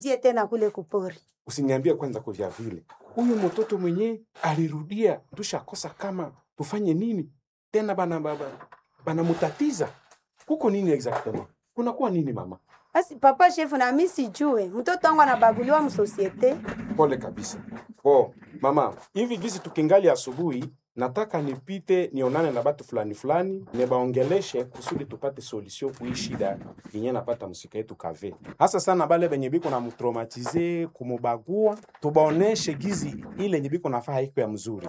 tie tena kule kupori. Usiniambie kwanza kuvya vile. Huyu mtoto mwenyewe alirudia, tushakosa kama tufanye nini tena, bana baba bana mutatiza kuko nini exactement, kunakuwa nini mama? Basi papa shefu, na mimi sijue mtoto wangu anabaguliwa msosiete. Pole kabisa. Oh, mama, hivi gisi tukingali asubuhi, nataka nipite nionane na batu fulani fulani, nibaongeleshe kusudi tupate solution kui shida yenye napata msika yetu kave, hasa sana bale benye biko na mtraumatize kumubagua, tubaoneshe gizi ile yenye biko nafaa haiko ya mzuri.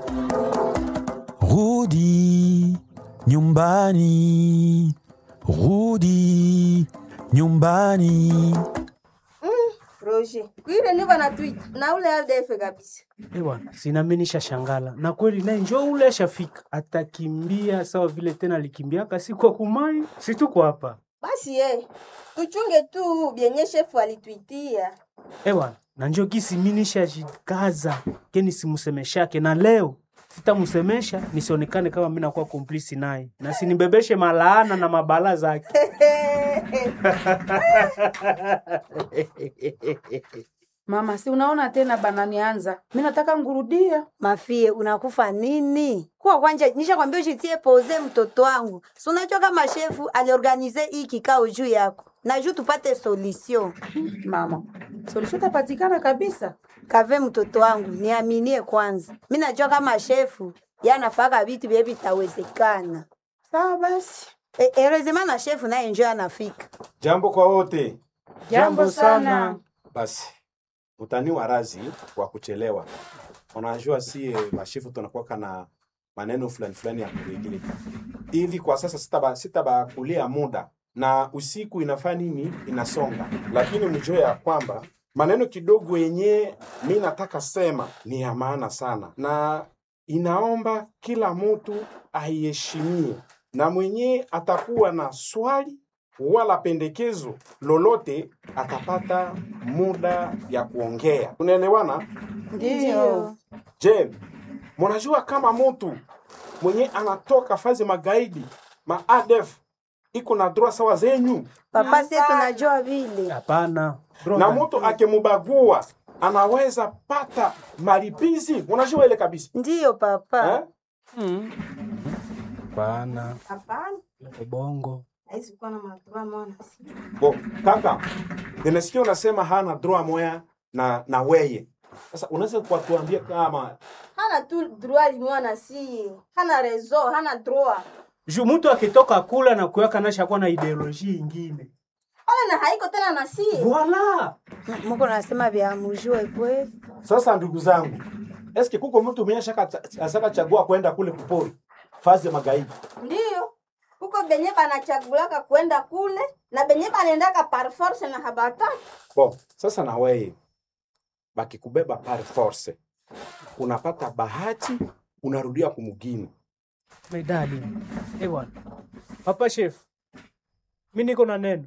Rudi nyumbani, rudi nyumbani. Roger, kuile niko na tweet na ule ADF kabisa. Eh bwana, sinaminisha shangala na kweli naye njo ule ashafika, atakimbia sawa vile tena alikimbiaka siku ya kumai, si tuko hapa Basi ye, tuchunge tu byenye shefu alitwitia. eh bwana, na njo gisi minisha jikaza keni simusemeshake, na leo sitamusemesha nisionekane kama mimi nakuwa komplisi naye na sinibebeshe malaana na mabala zake. Mama, si unaona tena bananianza, mi nataka ngurudia. Mafie, unakufa nini? Kuwa kwanja nisha kwambia ushitie poze mtoto wangu. Si unajua kama shefu aliorganize hii kikao juu yako. Na juu tupate solution. Mama, solution tapatikana kabisa. Kave mtoto wangu, niaminie kwanza. Mimi najua kama shefu yanafaka vitu vye vitawezekana. Sawa basi, E, erezema na shefu naye njoo anafika. Jambo kwa wote. jambo sana. Basi utaniwa razi wa kuchelewa. Unajua sie mashefu tunakuwa na maneno fulani fulani ya kuregile hivi. Kwa sasa sitaba sitabakulia muda na usiku inafaa nini inasonga, lakini mjue ya kwamba maneno kidogo yenye mi nataka sema ni ya maana sana, na inaomba kila mtu aiheshimie, na mwenye atakuwa na swali wala pendekezo lolote atapata muda ya kuongea. Tunaelewana? Ndio. Je, mnajua kama mtu mwenye anatoka fazi magaidi ma ADF iko na droit sawa zenyu, Papa sie tunajua vile. Hapana bro, na mtu akimubagua anaweza pata malipizi. Unajua ile kabisa Ndiyo papa. eh? Mm. Hapana, Hapana, ubongo haisi kuwa na madroa mwana. Bo, kaka, nimesikia unasema hana droit moya na na weye. Sasa unaweza kutuambia kama Hana tu droit limwana si. Hana rezo, hana droit. juu mtu akitoka kula na kuyaka nashakuwa na ideoloji ingine Wala na haiko tena na si. voila M- Muko nasema vya mjue kweli. Sasa ndugu zangu, eske kuko mtu mwenye shaka asaka chagua kwenda kule kupori fazi ya magaidi? Ndiyo. Huko benye banachagulaka kwenda kule na benye banaendaka par force na habataki. Bo, sasa na wewe bakikubeba par force, unapata bahati, unarudia kumugini. medali eh bwana papa chef mi niko na neno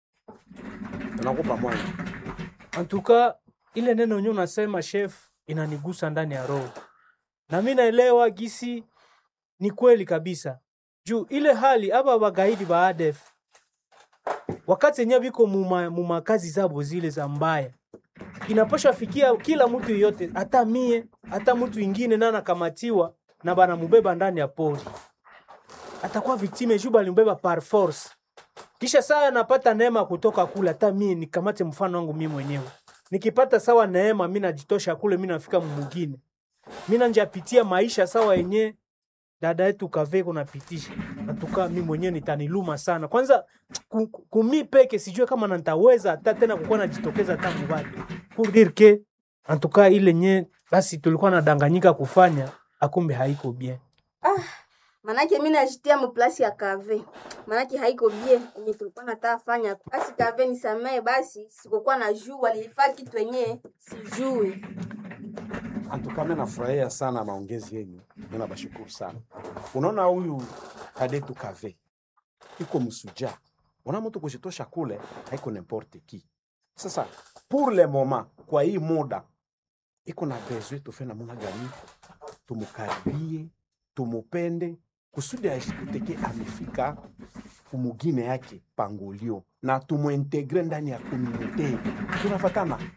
Nakupa moyo. antuka ile neno yenyewe unasema chef inanigusa ndani ya roho na mi naelewa gisi ni kweli kabisa juu ile hali aba bagaidi ba ADF wakati yenyewe biko muma, muma kazi zabo zile za mbaya inapasha fikia kila mtu yoyote hata mie hata mtu ingine na anakamatiwa na banamubeba ndani ya pori atakuwa viktime juu balimbeba par force kisha saa napata neema kutoka kule, hata mie nikamate mfano wangu mimi mwenyewe, nikipata sawa neema, mi najitosha kule, mi nafika mumugine, mi nanjapitia maisha sawa yenye dada yetu kave kunapitisha natuka, mi mwenyewe nitaniluma sana. Kwanza ku- ku- kumi peke sijue kama nantaweza hata tena kukuwa najitokeza tangu bado pour dire que en tout cas ile nye basi tulikuwa nadanganyika kufanya akumbe haiko bien. Manake mi najitia muplasi ya kave. Manake haiko bie yenye tulikuwa nataka fanya. Basi kave nisamee basi sikukuwa na jua nilifaa kitu yenye sijui. Antukame nafurahia sana maongezi yenyu, mimi nabashukuru sana. Unaona huyu kadetu kave iko msuja, una mtu kushitosha kule haiko n'importe qui. Sasa pour le moment, kwa hii muda iko na besoin tufe namuna gani, tumukaribie, tumupende kusudi ashikuteke amefika kumugine yake pangolio na tumuintegre ndani ya komunite tunafatana